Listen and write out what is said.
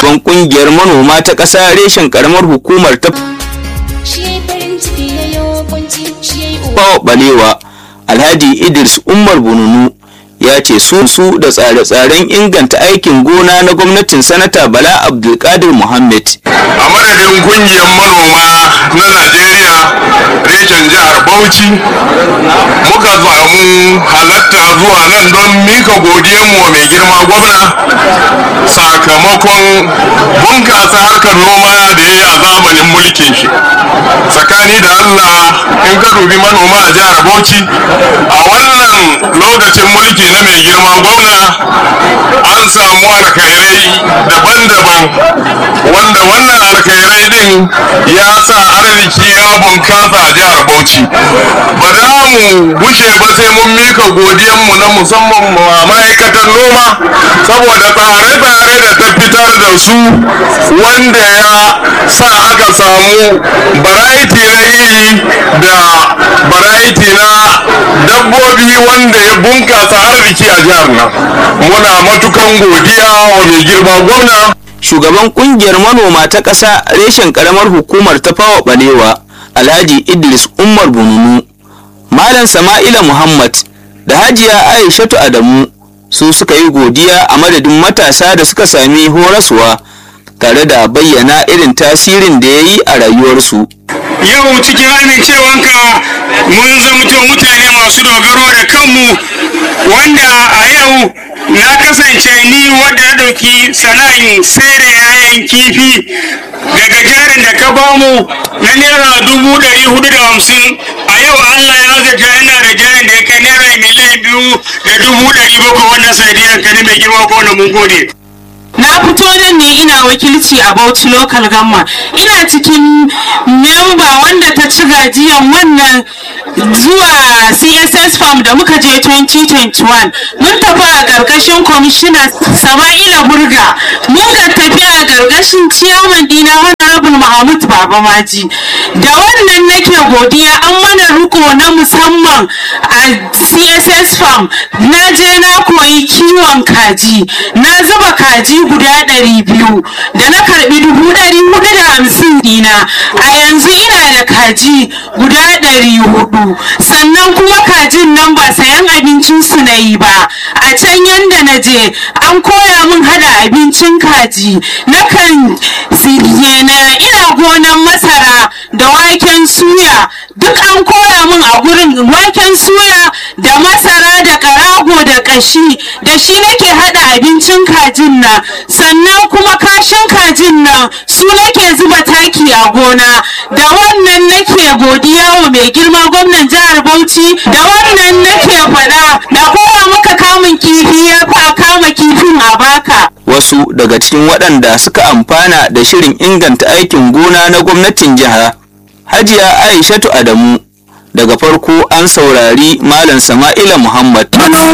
shugaban kungiyar manoma ta ƙasa reshen karamar hukumar ta fawa balewa alhaji idris umar bununu ya ce su su da tsare-tsaren inganta aikin gona na gwamnatin sanata bala abdulkadir muhammad a madadin kungiyar manoma na najeriya reshen jihar bauchi muka samu halatta zuwa nan don mika godiyanmu wa mai girma gwamna sakamakon bunkasa harkar noma da ya yi a zamanin mulkin shi tsakani da allah in ka dubi manoma a jihar bauchi a wannan lokacin mulki na mai girma gwamna an samu alkhairai daban-daban wanda wannan alkhairai din ya sa arziki ya bunkasa a jihar bauchi ba za mu gushe ba sai mun mika godiyanmu na musamman ma ma'aikatan noma saboda tsare-tsare da ta fitar da su wanda ya sa aka samu variety na iri da variety na dabbobi wanda ya bunkasa arziki a jihar nan muna matukan godiya wa mai girma gwamna shugaban kungiyar manoma ta ƙasa reshen karamar hukumar ta fawa balewa alhaji idris umar bununu malam sama'ila muhammad da hajiya aishatu adamu su suka yi godiya a madadin matasa da suka sami horaswa tare da bayyana irin tasirin da ya yi a rayuwarsu yau cikin amincewanka mun zamto mutane masu dogaro da kanmu wanda a yau na kasance ni wadda ya ɗauki sana'in sere yayan kifi daga jarin da ka bamu na naira dubu ɗari hudu da hamsin a yau allah ya zata yana da jarin da ya kai naira miliyan biyu da dubu ɗari bakwai wannan sanadiyar ka ne mai girma ko na mun gode. na fito nan ne ina wakilci a Bauchi local gamma ina cikin memba wanda ta ci gajiyan wannan zuwa css farm da muka je 2021 mun tafi a ƙarƙashin kwamishina sama'ila burga mun ga tafi a ƙarƙashin ciyaman dina honorable mahmud baba maji da wannan nake godiya an mana riko na musamman a css farm na je na koyi kiwon kaji na zuba kaji guda ɗari biyu da na karɓi dubu ɗari hudu da hamsin dina a yanzu ina da kaji guda ɗari hudu sannan kuma kajin nan ba sayan abincin su na yi ba a can yanda na je an koya min hada abincin kaji na kan na ina gonan masara da waken suya duk an koya min a gurin waken suya da masara da karago da kashi da shi nake hada abincin kajin nan sannan kuma kashin kajin nan su nake zuba taki a gona da wannan nake godiya wa mai girma gwamnan jihar bauchi da wannan nake faɗa da kowa muka kamun kifi ya fa kama kifin a baka wasu daga cikin waɗanda suka amfana da shirin inganta aikin gona na gwamnatin jiha hajiya aishatu adamu daga farko an saurari malam sama'ila muhammad manoma